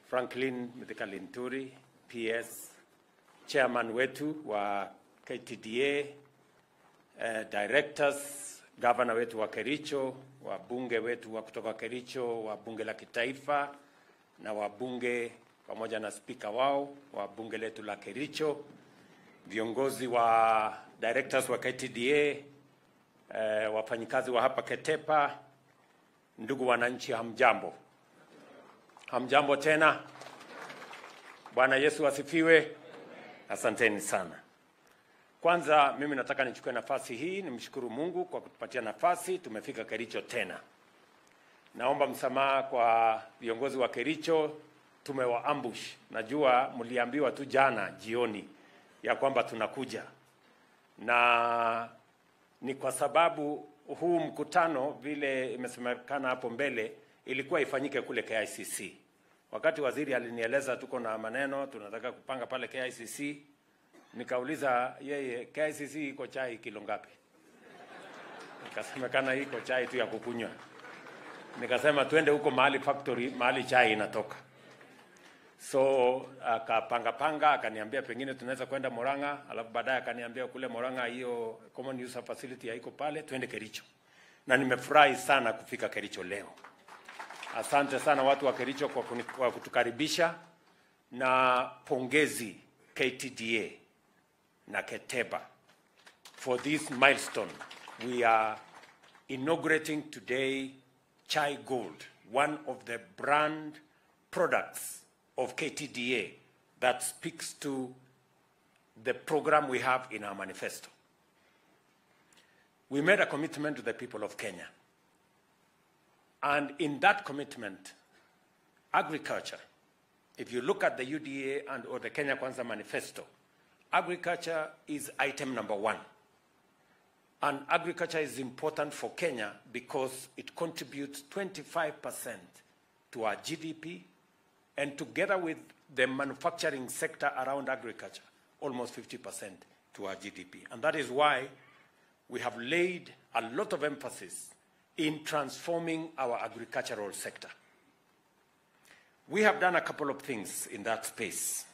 Franklin Mithika Linturi, PS, chairman wetu wa KTDA, eh, directors, governor wetu wa Kericho, wabunge wetu wa kutoka Kericho, wa bunge la kitaifa na wabunge pamoja na spika wao wa bunge letu la Kericho, viongozi wa directors wa KTDA, eh, wafanyikazi wa hapa Ketepa, ndugu wananchi, hamjambo? Hamjambo tena. Bwana Yesu asifiwe. Asanteni sana. Kwanza mimi nataka nichukue nafasi hii nimshukuru Mungu kwa kutupatia nafasi, tumefika Kericho tena. Naomba msamaha kwa viongozi wa Kericho, tumewa ambush. Najua mliambiwa tu jana jioni ya kwamba tunakuja, na ni kwa sababu huu mkutano vile imesemekana hapo mbele ilikuwa ifanyike kule KICC. Wakati waziri alinieleza tuko na maneno tunataka kupanga pale KICC, nikauliza yeye, KICC iko chai kilo ngapi? Ikasemekana iko chai tu ya kukunywa. Nikasema twende huko mahali factory, mahali chai inatoka. So akapanga panga, akaniambia pengine tunaweza kwenda Murang'a, alafu baadaye akaniambia kule Murang'a hiyo common user facility haiko pale, twende Kericho. Na nimefurahi sana kufika Kericho leo. Asante sana watu wa Kericho kwa, kuni, kwa kutukaribisha na pongezi KTDA na Keteba for this milestone. We are inaugurating today Chai Gold, one of the brand products of KTDA that speaks to the program we have in our manifesto. We made a commitment to the people of Kenya. And in that commitment, agriculture, if you look at the UDA and or the Kenya Kwanza manifesto, agriculture is item number one. And agriculture is important for Kenya because it contributes 25% to our GDP, and together with the manufacturing sector around agriculture, almost 50% to our GDP. And that is why we have laid a lot of emphasis in transforming our agricultural sector. We have done a couple of things in that space.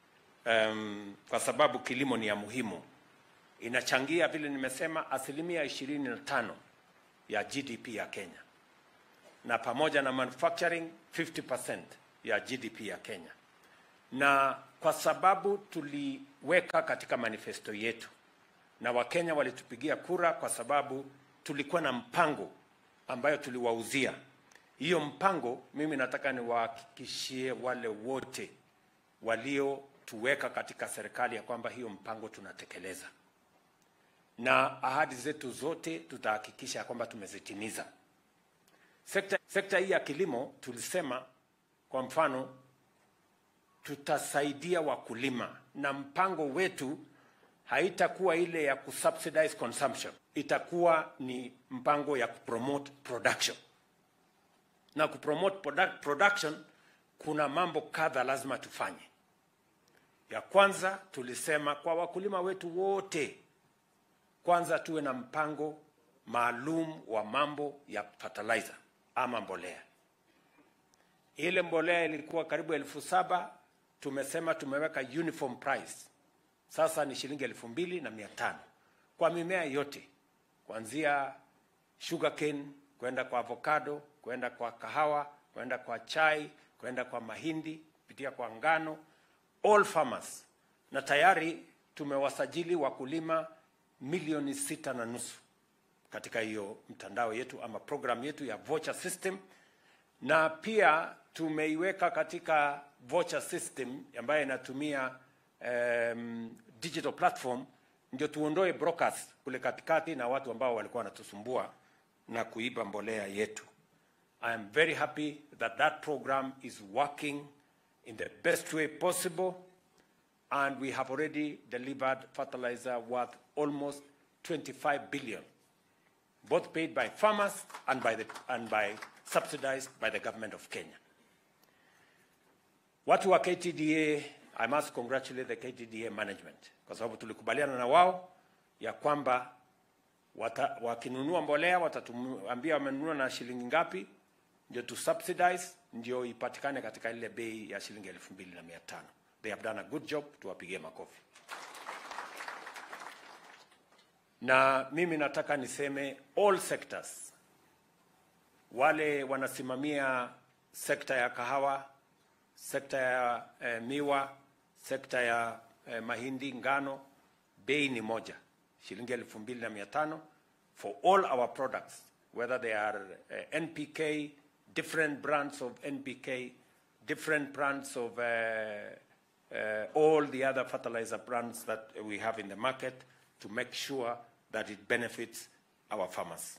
Um, kwa sababu kilimo ni ya muhimu, inachangia vile nimesema asilimia ishirini na tano ya GDP ya Kenya, na pamoja na manufacturing 50% ya GDP ya Kenya, na kwa sababu tuliweka katika manifesto yetu na Wakenya walitupigia kura kwa sababu tulikuwa na mpango ambayo tuliwauzia. Hiyo mpango mimi nataka niwahakikishie wale wote waliotuweka katika serikali ya kwamba hiyo mpango tunatekeleza, na ahadi zetu zote tutahakikisha ya kwamba tumezitimiza. Sekta, sekta hii ya kilimo tulisema, kwa mfano, tutasaidia wakulima na mpango wetu haitakuwa ile ya kusubsidize consumption, itakuwa ni mpango ya kupromote production. Na kupromote product, production kuna mambo kadha lazima tufanye. Ya kwanza tulisema kwa wakulima wetu wote, kwanza tuwe na mpango maalum wa mambo ya fertilizer ama mbolea. Ile mbolea ilikuwa karibu elfu saba tumesema tumeweka uniform price sasa ni shilingi elfu mbili na mia tano kwa mimea yote kuanzia sugarcane kwenda kwa avocado kwenda kwa kahawa kwenda kwa chai kwenda kwa mahindi kupitia kwa ngano all farmers na tayari tumewasajili wakulima milioni sita na nusu katika hiyo mtandao yetu ama program yetu ya voucher system na pia tumeiweka katika voucher system ambayo inatumia um, digital platform ndio tuondoe brokers kule katikati na watu ambao walikuwa wanatusumbua na kuiba mbolea yetu. I am very happy that that program is working in the best way possible and we have already delivered fertilizer worth almost 25 billion both paid by farmers and by, the, and by subsidized by the government of Kenya. Watu wa KTDA I must congratulate the KTDA management kwa sababu tulikubaliana na wao ya kwamba wakinunua mbolea watatuambia wamenunua na shilingi ngapi, ndio tu subsidize ndio ipatikane katika ile bei ya shilingi elfu mbili na mia tano. They have done a good job, tuwapigie makofi. Na mimi nataka niseme all sectors, wale wanasimamia sekta ya kahawa, sekta ya eh, miwa, sekta ya eh, mahindi, ngano, bei ni moja, shilingi elfu mbili na mia tano for all our products whether they are uh, NPK, different brands of NPK, different brands of uh, uh, all the other fertilizer brands that we have in the market to make sure that it benefits our farmers.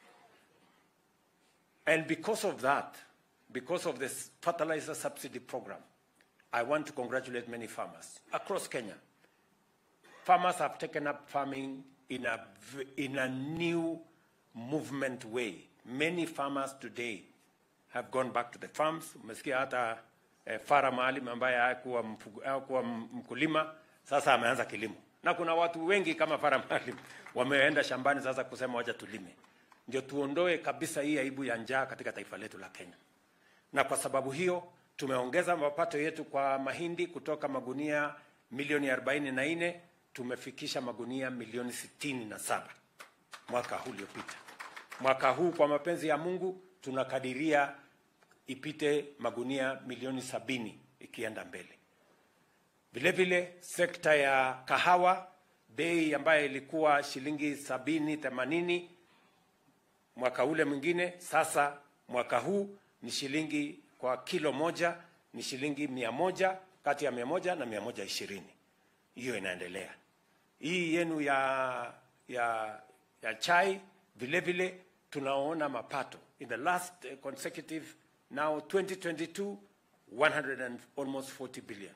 And because of that, because of this fertilizer subsidy program, I want to congratulate many farmers across Kenya. Farmers have taken up farming in a, v- in a new movement way. Many farmers today have gone back to the farms. Umesikia hata eh, Farah Maalim ambaye hakuwa mfugo- hakuwa mkulima sasa ameanza kilimo, na kuna watu wengi kama Farah Maalim wameenda shambani sasa kusema wacha tulime, ndio tuondoe kabisa hii aibu ya njaa katika taifa letu la Kenya na kwa sababu hiyo tumeongeza mapato yetu kwa mahindi kutoka magunia milioni 44 tumefikisha magunia milioni sitini na saba mwaka huu uliopita. Mwaka huu kwa mapenzi ya Mungu tunakadiria ipite magunia milioni sabini ikienda mbele. Vile vile sekta ya kahawa, bei ambayo ilikuwa shilingi sabini themanini mwaka ule mwingine, sasa mwaka huu ni shilingi kwa kilo moja ni shilingi mia moja kati ya mia moja na mia moja ishirini. Hiyo inaendelea. Hii yenu ya ya ya chai vile vile tunaona mapato in the last eh, consecutive now 2022 100 and almost 40 billion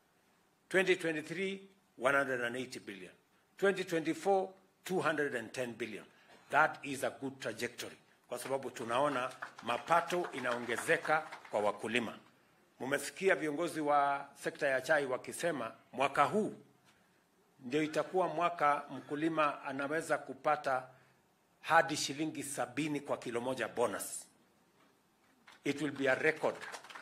2023 180 billion 2024 210 billion that is a good trajectory kwa sababu tunaona mapato inaongezeka kwa wakulima mumesikia viongozi wa sekta ya chai wakisema mwaka huu ndio itakuwa mwaka mkulima anaweza kupata hadi shilingi sabini kwa kilo moja bonus it will be a record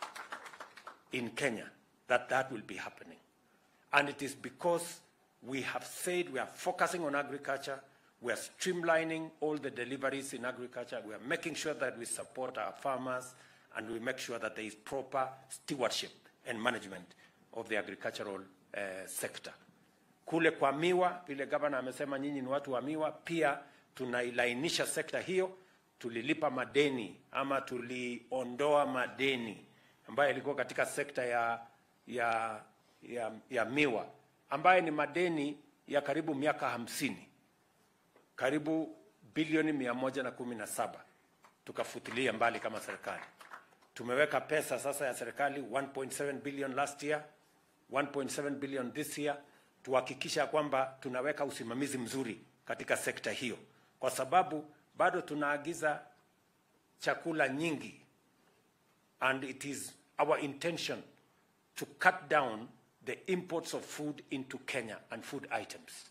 in Kenya that that will be happening. And it is because we have said we are focusing on agriculture, we are streamlining all the deliveries in agriculture, we are making sure that we support our farmers, and we make sure that there is proper stewardship and management of the agricultural uh, sector. Kule kwa miwa, vile gavana amesema nyinyi ni watu wa miwa, pia tunailainisha sekta hiyo. Tulilipa madeni ama tuliondoa madeni ambayo ilikuwa katika sekta ya, ya, ya, ya miwa ambayo ni madeni ya karibu miaka hamsini karibu bilioni mia moja na kumi na saba tukafutilia mbali kama serikali. Tumeweka pesa sasa ya serikali 1.7 billion last year, 1.7 billion this year, tuhakikisha kwamba tunaweka usimamizi mzuri katika sekta hiyo, kwa sababu bado tunaagiza chakula nyingi and it is our intention to cut down the imports of food into Kenya and food items.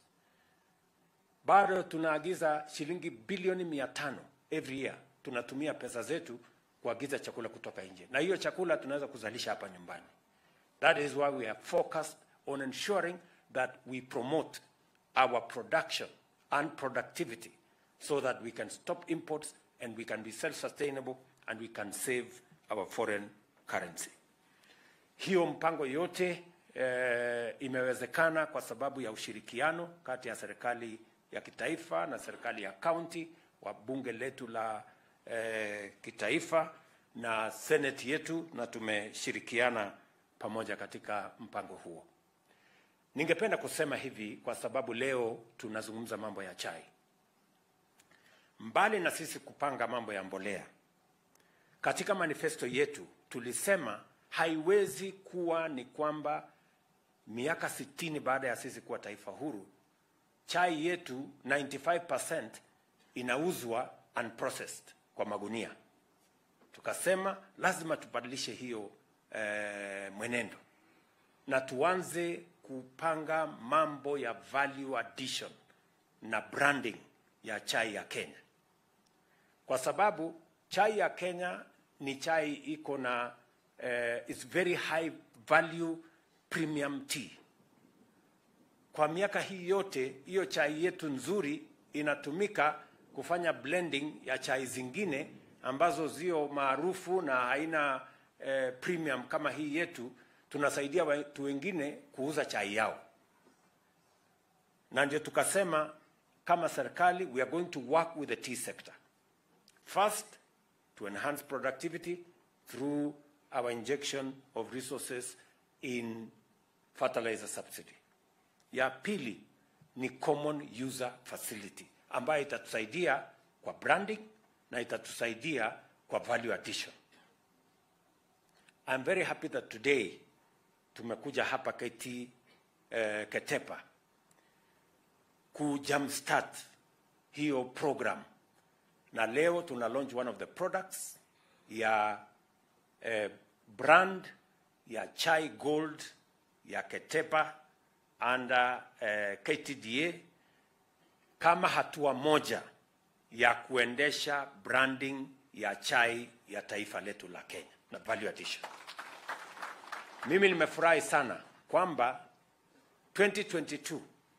Bado tunaagiza shilingi bilioni mia tano every year, tunatumia pesa zetu kuagiza chakula kutoka nje, na hiyo chakula tunaweza kuzalisha hapa nyumbani. That is why we are focused on ensuring that we promote our production and productivity so that we can stop imports and we can be self-sustainable and we can save our foreign currency. Hiyo mpango yote eh, imewezekana kwa sababu ya ushirikiano kati ya serikali ya kitaifa na serikali ya kaunti, wa bunge letu la eh, kitaifa na seneti yetu, na tumeshirikiana pamoja katika mpango huo. Ningependa kusema hivi kwa sababu leo tunazungumza mambo ya chai. Mbali na sisi kupanga mambo ya mbolea, katika manifesto yetu tulisema haiwezi kuwa ni kwamba miaka sitini baada ya sisi kuwa taifa huru, chai yetu 95% inauzwa unprocessed kwa magunia. Tukasema lazima tubadilishe hiyo eh, mwenendo na tuanze kupanga mambo ya value addition na branding ya chai ya Kenya, kwa sababu chai ya Kenya ni chai iko na uh, is very high value premium tea. Kwa miaka hii yote hiyo chai yetu nzuri inatumika kufanya blending ya chai zingine ambazo zio maarufu na haina eh, premium kama hii yetu. Tunasaidia watu wengine kuuza chai yao, na ndio tukasema kama serikali we are going to work with the tea sector first to enhance productivity through our injection of resources in fertilizer subsidy. Ya pili ni common user facility ambayo itatusaidia kwa branding na itatusaidia kwa value addition. I'm very happy that today tumekuja hapa KT uh, Ketepa ku jumpstart hiyo program, na leo tuna launch one of the products ya eh, brand ya Chai Gold ya Ketepa under eh, KTDA kama hatua moja ya kuendesha branding ya chai ya taifa letu la Kenya na value addition. Mimi nimefurahi sana kwamba 2022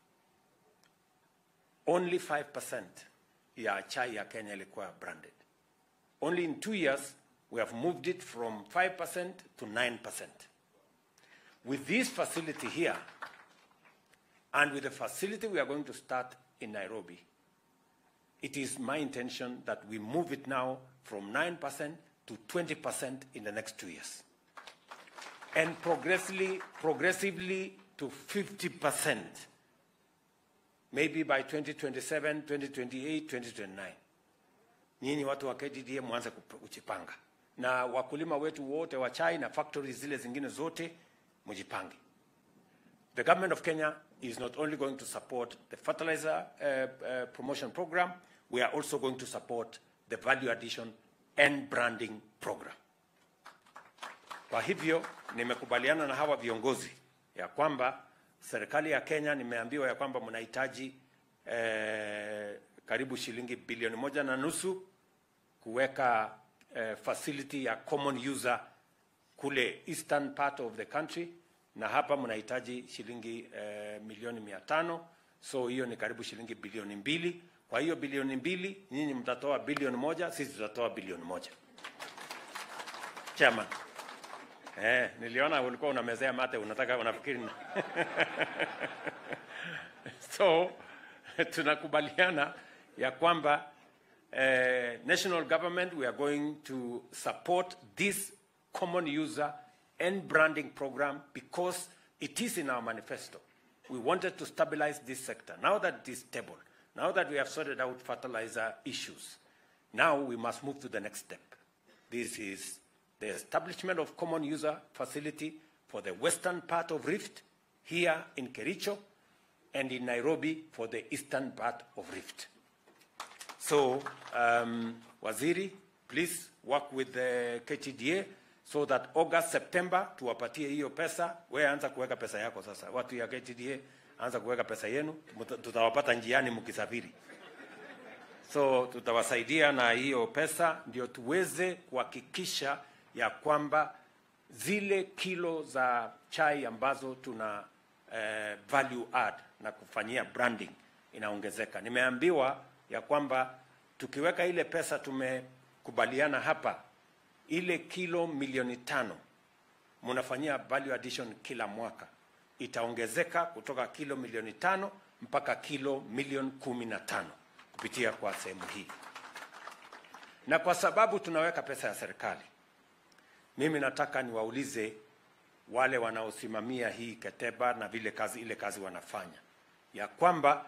only 5% ya chai ya Kenya ilikuwa branded. Only in two years we have moved it from 5% to 9%. With this facility here and with the facility we are going to start in Nairobi, it is my intention that we move it now from 9% to 20% in the next two years. And progressively, progressively to 50%, maybe by 2027, 2028, 2029. Nyinyi watu wa KTDA mwanze kujipanga, na wakulima wetu wote wa chai na factories zile zingine zote mjipange. The government of Kenya is not only going to support the fertilizer uh, uh, promotion program, we are also going to support the value addition and branding program. Kwa hivyo nimekubaliana na hawa viongozi ya kwamba serikali ya Kenya nimeambiwa ya kwamba mnahitaji eh, karibu shilingi bilioni moja na nusu kuweka eh, facility ya common user kule eastern part of the country na hapa mnahitaji shilingi eh, milioni mia tano so hiyo ni karibu shilingi bilioni mbili. Kwa hiyo bilioni mbili nyinyi mtatoa bilioni moja, sisi tutatoa bilioni moja. Chairman. Eh, niliona ulikuwa unamezea mate, unataka unafikiri so tunakubaliana ya kwamba eh, national government we are going to support this common user and branding program because it is in our manifesto. We wanted to stabilize this sector. Now that it is stable, now that we have sorted out fertilizer issues, now we must move to the next step. This is the establishment of common user facility for the western part of Rift, here in Kericho, and in Nairobi for the eastern part of Rift. So, um, Waziri, please work with the KTDA so that August, September tuwapatie hiyo pesa. Wewe anza kuweka pesa yako sasa, watu ya KTDA anza kuweka pesa yenu, muta- tutawapata njiani mkisafiri. So tutawasaidia na hiyo pesa ndio tuweze kuhakikisha ya kwamba zile kilo za chai ambazo tuna eh, value add na kufanyia branding inaongezeka. Nimeambiwa ya kwamba tukiweka ile pesa tumekubaliana hapa, ile kilo milioni tano mnafanyia value addition kila mwaka itaongezeka kutoka kilo milioni tano mpaka kilo milioni kumi na tano kupitia kwa sehemu hii, na kwa sababu tunaweka pesa ya serikali, mimi nataka niwaulize wale wanaosimamia hii Keteba na vile kazi ile kazi wanafanya ya kwamba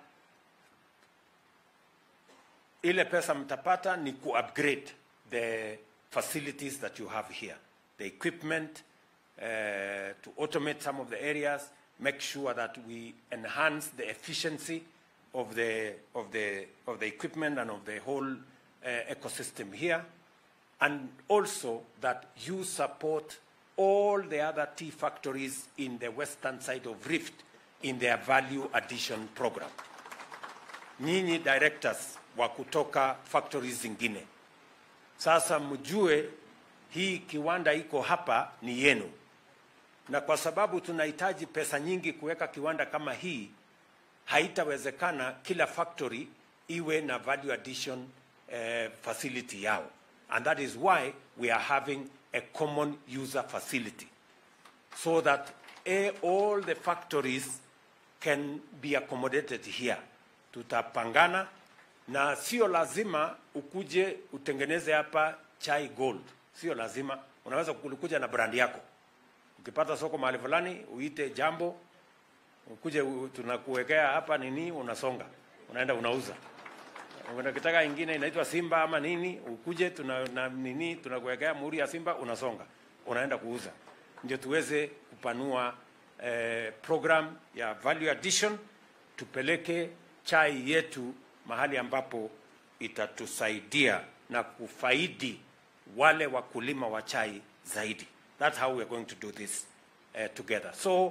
ile pesa mtapata ni ku upgrade the facilities that you have here the equipment uh, to automate some of the areas make sure that we enhance the efficiency of the of the of the equipment and of the whole uh, ecosystem here and also that you support all the other tea factories in the western side of Rift in their value addition program. Nyinyi directors wa kutoka factories zingine, sasa mjue hii kiwanda iko hapa ni yenu, na kwa sababu tunahitaji pesa nyingi kuweka kiwanda kama hii, haitawezekana kila factory iwe na value addition eh, facility yao, and that is why we are having a common user facility so that eh, all the factories can be accommodated here. Tutapangana na sio lazima ukuje utengeneze hapa chai gold, sio lazima. Unaweza kukuja na brand yako, ukipata soko mahali fulani uite jambo, ukuje u- tunakuwekea hapa nini, unasonga unaenda unauza. Unakitaka ingine inaitwa Simba ama nini, ukuje tuna na nini, tunakuwekea muhuri ya Simba, unasonga unaenda kuuza, ndio tuweze kupanua eh, program ya value addition, tupeleke chai yetu mahali ambapo itatusaidia na kufaidi wale wakulima wa chai zaidi. That's how we're going to do this uh, together. So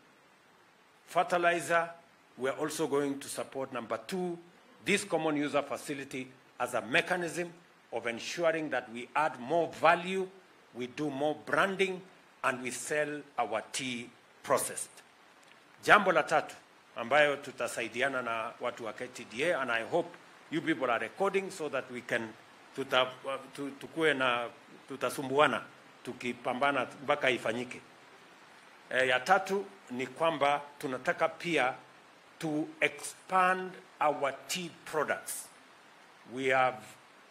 fertilizer, we're also going to support number two, this common user facility as a mechanism of ensuring that we add more value, we do more branding, and we sell our tea processed. Jambo la tatu ambayo tutasaidiana na watu wa KTDA and I hope you people are recording so that we can tuta, tu, tukue na tutasumbuana tukipambana mpaka ifanyike. E, ya tatu ni kwamba tunataka pia to expand our tea products. We have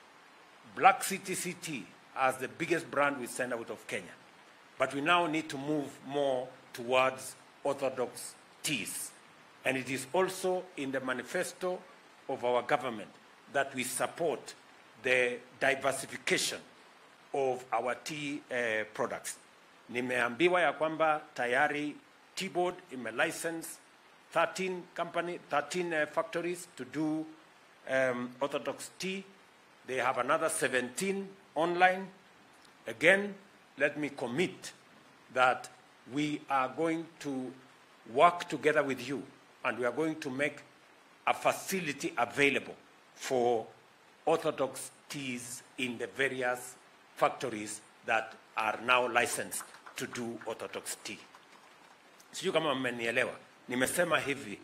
Black City Tea as the biggest brand we send out of Kenya. But we now need to move more towards orthodox teas. And it is also in the manifesto of our government that we support the diversification of our tea uh, products. Nimeambiwa ya kwamba tayari Tea Board imelicense 13 company, 13 uh, factories to do um, orthodox tea. They have another 17 online. Again, let me commit that we are going to work together with you and we are going to make a facility available for orthodox teas in the various factories that are now licensed to do orthodox tea. Sijui kama mmenielewa. Nimesema hivi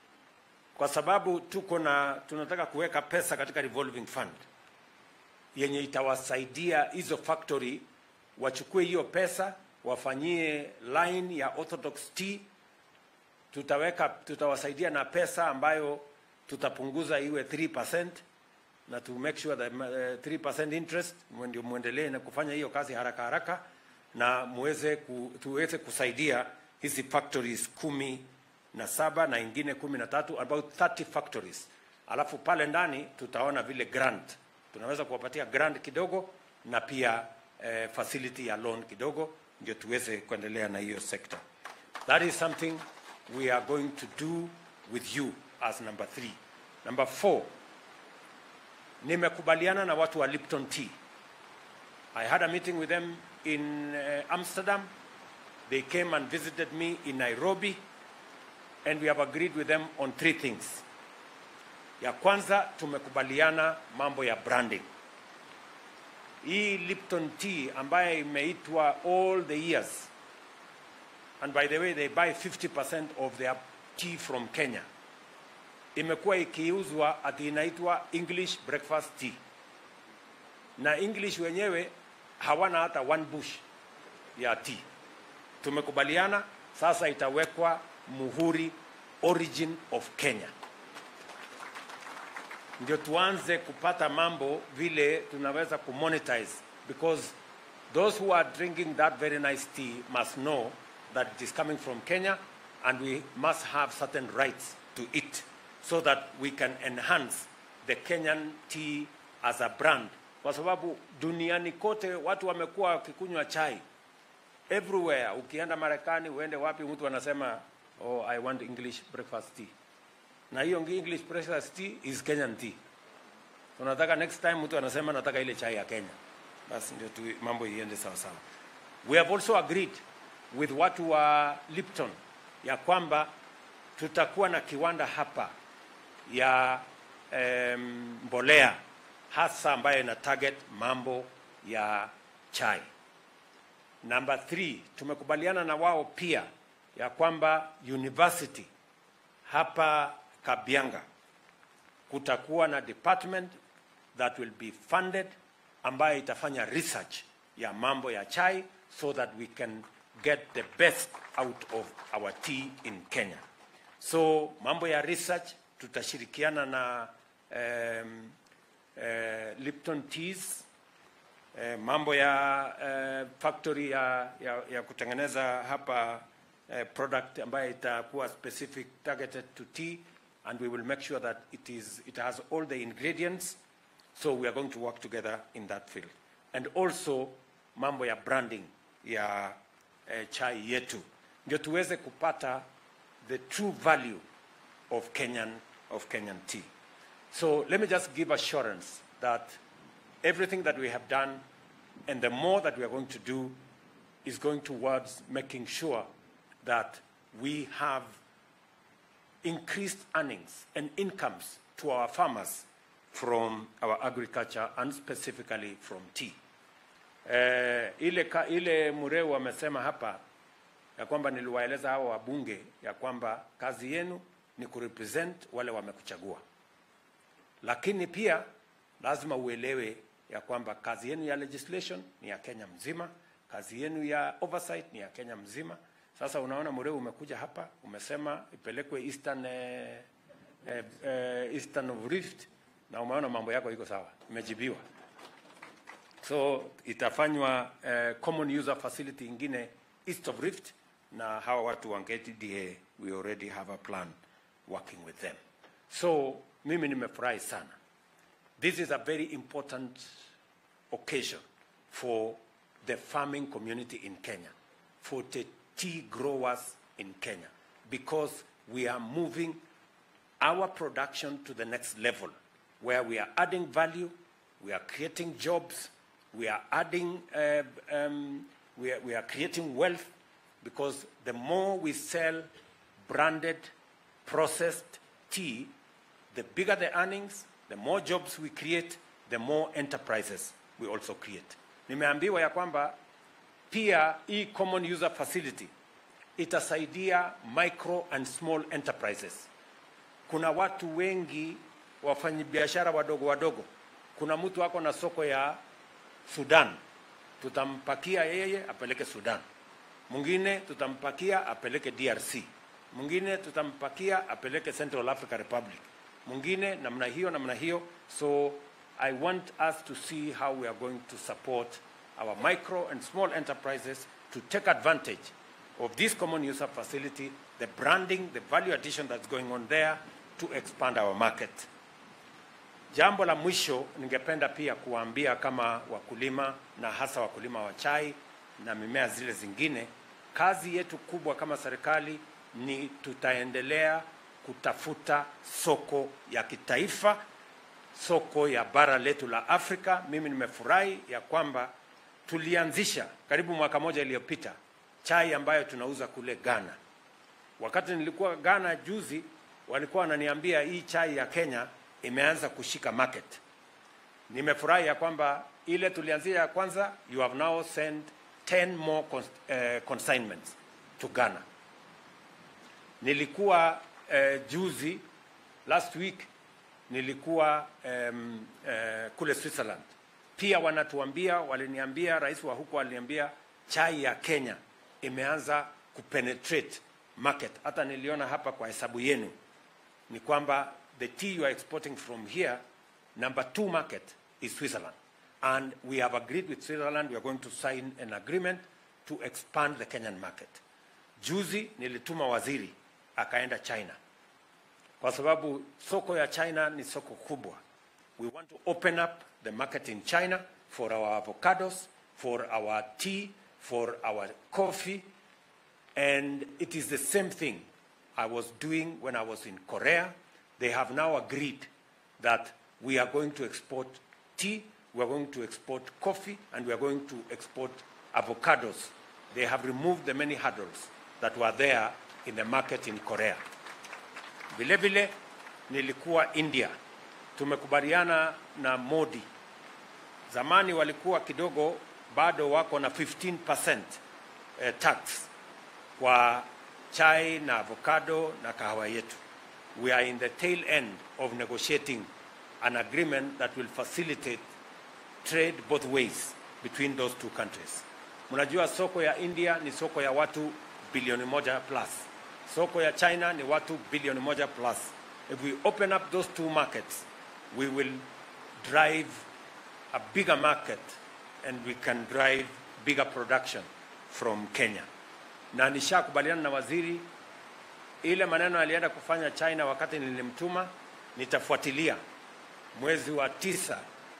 kwa sababu tuko na tunataka kuweka pesa katika revolving fund yenye itawasaidia hizo factory wachukue hiyo pesa wafanyie line ya orthodox tea tutaweka tutawasaidia na pesa ambayo tutapunguza iwe 3% na to make sure that uh, 3% interest ndio muendelee na kufanya hiyo kazi haraka haraka na muweze ku, tuweze kusaidia hizi factories kumi na saba na ingine kumi na tatu about 30 factories alafu pale ndani tutaona vile grant tunaweza kuwapatia grant kidogo na pia eh, facility ya loan kidogo ndio tuweze kuendelea na hiyo sector that is something we are going to do with you as number three number four nimekubaliana na watu wa Lipton Tea I had a meeting with them in uh, Amsterdam they came and visited me in Nairobi and we have agreed with them on three things ya kwanza tumekubaliana mambo ya branding hii Lipton Tea ambayo imeitwa all the years and by the way they buy 50% of their tea from Kenya imekuwa ikiuzwa ati inaitwa English breakfast tea na English wenyewe hawana hata one bush ya tea tumekubaliana sasa itawekwa muhuri origin of Kenya ndio tuanze kupata mambo vile tunaweza kumonetize because those who are drinking that very nice tea must know that it is coming from Kenya and we must have certain rights to it so that we can enhance the Kenyan tea as a brand kwa sababu duniani kote watu wamekuwa wakikunywa chai everywhere ukienda Marekani uende wapi mtu anasema oh I want English breakfast tea na hiyo English breakfast tea is Kenyan tea. Tunataka next time mtu anasema nataka ile chai ya Kenya, basi ndio tu mambo iende sawa sawa. We have also agreed with watu wa Lipton ya kwamba tutakuwa na kiwanda hapa ya um, mbolea hasa ambayo ina target mambo ya chai. Number three, tumekubaliana na wao pia ya kwamba university hapa Kabianga kutakuwa na department that will be funded ambayo itafanya research ya mambo ya chai so that we can get the best out of our tea in Kenya. So mambo ya research tutashirikiana na um, uh, Lipton Teas eh, mambo ya eh, factory ya, ya, ya kutengeneza hapa eh, product ambayo itakuwa specific targeted to tea and we will make sure that it is it has all the ingredients so we are going to work together in that field and also mambo ya branding ya eh, chai yetu ndio tuweze kupata the true value of Kenyan of Kenyan tea so let me just give assurance that everything that we have done and the more that we are going to do is going towards making sure that we have increased earnings and incomes to our farmers from our agriculture and specifically from tea. Eh, ile, ka, ile Mureu amesema hapa ya kwamba niliwaeleza hao wabunge ya kwamba kazi yenu ni kurepresent wale wamekuchagua, lakini pia lazima uelewe ya kwamba kazi yenu ya legislation ni ya Kenya mzima, kazi yenu ya oversight ni ya Kenya mzima. Sasa unaona Mureu umekuja hapa umesema ipelekwe Eastern, eh, eh, eh, Eastern of Rift na umeona mambo yako iko sawa, imejibiwa. So itafanywa eh, common user facility ingine East of Rift na hawa watu wa KTDA, we already have a plan working with them. So mimi nimefurahi sana. This is a very important occasion for the farming community in Kenya, for the tea growers in Kenya, because we are moving our production to the next level where we are adding value, we are creating jobs, we are adding, uh, um, we, are, we are creating wealth because the more we sell branded, processed tea, the bigger the earnings, the more jobs we create, the more enterprises we also create. Nimeambiwa ya kwamba pia hii common user facility itasaidia micro and small enterprises. Kuna watu wengi wafanyabiashara wadogo wadogo. Kuna mtu ako na soko ya Sudan, tutampakia yeye apeleke Sudan. Mwingine tutampakia apeleke DRC. Mwingine tutampakia apeleke Central Africa Republic. Mwingine namna hiyo namna hiyo. So I want us to see how we are going to support our micro and small enterprises to take advantage of this common user facility, the branding, the value addition that's going on there to expand our market. Jambo la mwisho ningependa pia kuwaambia kama wakulima na hasa wakulima wa chai na mimea zile zingine, kazi yetu kubwa kama serikali ni tutaendelea kutafuta soko ya kitaifa, soko ya bara letu la Afrika. Mimi nimefurahi ya kwamba tulianzisha karibu mwaka moja iliyopita chai ambayo tunauza kule Ghana. Wakati nilikuwa Ghana juzi, walikuwa wananiambia hii chai ya Kenya imeanza kushika market. Nimefurahi ya kwamba ile tulianzia ya kwanza, you have now sent 10 more cons uh, consignments to Ghana. Nilikuwa uh, juzi last week nilikuwa um, uh, kule Switzerland. Pia wanatuambia, waliniambia, rais wa huko aliniambia chai ya Kenya imeanza kupenetrate market. Hata niliona hapa kwa hesabu yenu ni kwamba the tea you are exporting from here, number two market is Switzerland. And we have agreed with Switzerland, we are going to sign an agreement to expand the Kenyan market. Juzi nilituma waziri akaenda China kwa sababu soko ya China ni soko kubwa. We want to open up the market in China for our avocados, for our tea, for our coffee, and it is the same thing I was doing when I was in Korea. They have now agreed that we are going to export tea, we are going to export coffee, and we are going to export avocados. They have removed the many hurdles that were there in the market in Korea. Vile vile nilikuwa India, tumekubaliana na Modi. Zamani walikuwa kidogo bado wako na 15% eh, tax kwa chai na avocado na kahawa yetu. We are in the tail end of negotiating an agreement that will facilitate trade both ways between those two countries. Mnajua soko ya India ni soko ya watu bilioni moja plus. Soko ya China ni watu bilioni moja plus. If we open up those two markets, we will drive a bigger market and we can drive bigger production from Kenya. Na nishakubaliana na waziri ile maneno alienda kufanya China wakati nilimtuma, nitafuatilia mwezi wa tisa,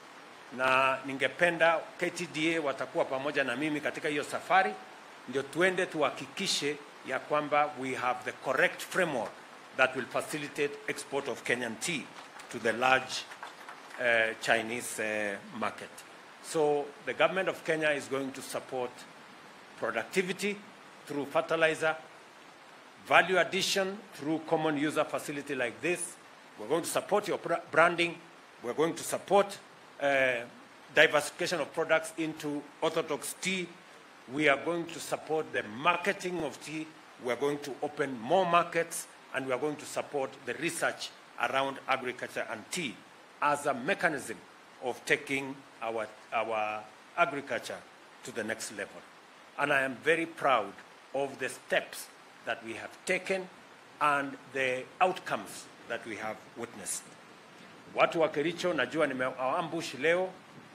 na ningependa KTDA watakuwa pamoja na mimi katika hiyo safari, ndio tuende tuhakikishe ya kwamba we have the correct framework that will facilitate export of Kenyan tea to the large uh, Chinese uh, market. So the government of Kenya is going to support productivity through fertilizer, value addition through common user facility like this. We're going to support your bra- branding. We're going to support uh, diversification of products into orthodox tea. We are going to support the marketing of tea. We are going to open more markets and we are going to support the research around agriculture and tea as a mechanism of taking our, our agriculture to the next level. And I am very proud of the steps that we have taken and the outcomes that we have witnessed. Watu wa Kericho najua nimewaambush leo.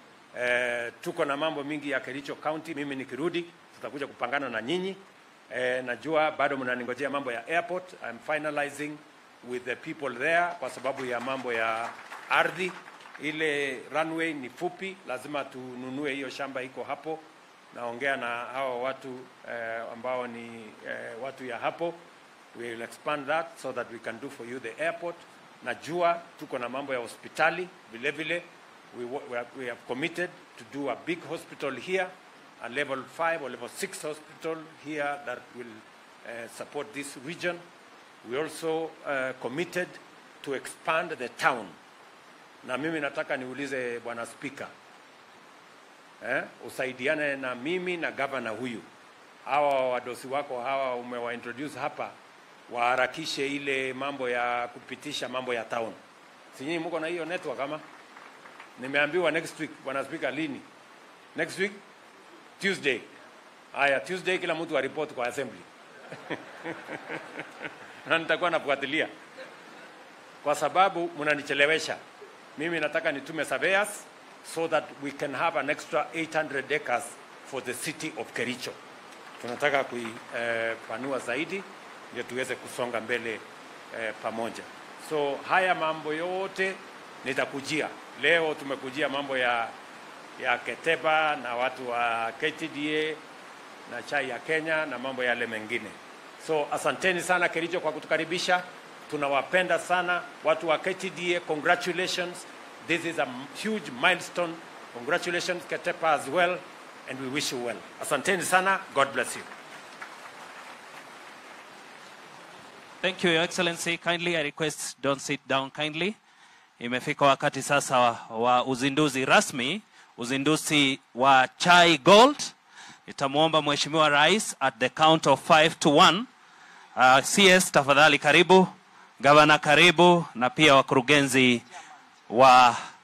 Eh, tuko na mambo mingi ya Kericho County. Mimi nikirudi tutakuja kupangana na nyinyi. Eh, najua bado mnaningojea mambo ya airport. I'm finalizing with the people there kwa sababu ya mambo ya ardhi. Ile runway ni fupi, lazima tununue hiyo shamba iko hapo. Naongea na hawa watu eh, ambao ni eh, watu ya hapo. We will expand that so that we can do for you the airport. Najua tuko na mambo ya hospitali vile vile. We, wa- we, have, we have committed to do a big hospital here, a level 5 or level 6 hospital here that will uh, support this region. We also uh, committed to expand the town. Na mimi nataka niulize Bwana Spika, eh, usaidiane na mimi na gavana huyu, hawa wadosi wako hawa umewaintroduce hapa, waharakishe ile mambo ya kupitisha mambo ya town. Si nyinyi mko na hiyo network ama? Nimeambiwa next week, Bwana Spika, lini? Next week Tuesday. Haya, Tuesday kila mtu aripoti kwa assembly na nitakuwa nafuatilia kwa sababu mnanichelewesha. Mimi nataka nitume surveyors so that we can have an extra 800 acres for the city of Kericho. Tunataka kuipanua zaidi ndio tuweze kusonga mbele eh, pamoja. So haya mambo yote nitakujia leo. Tumekujia mambo ya ya Keteba na watu wa KTDA na chai ya Kenya na mambo yale mengine. So asanteni sana Kericho kwa kutukaribisha, tunawapenda sana watu wa KTDA. Congratulations, this is a huge milestone. Congratulations Ketepa as well and we wish you well. Asanteni sana, God bless you. Thank you, Your Excellency. Kindly, I request don't sit down kindly. Imefika wakati sasa wa, wa uzinduzi rasmi, uzinduzi wa Chai Gold. Nitamwomba Mheshimiwa Rais at the count of 5 to 1. Uh, CS tafadhali karibu, gavana karibu, na pia wakurugenzi wa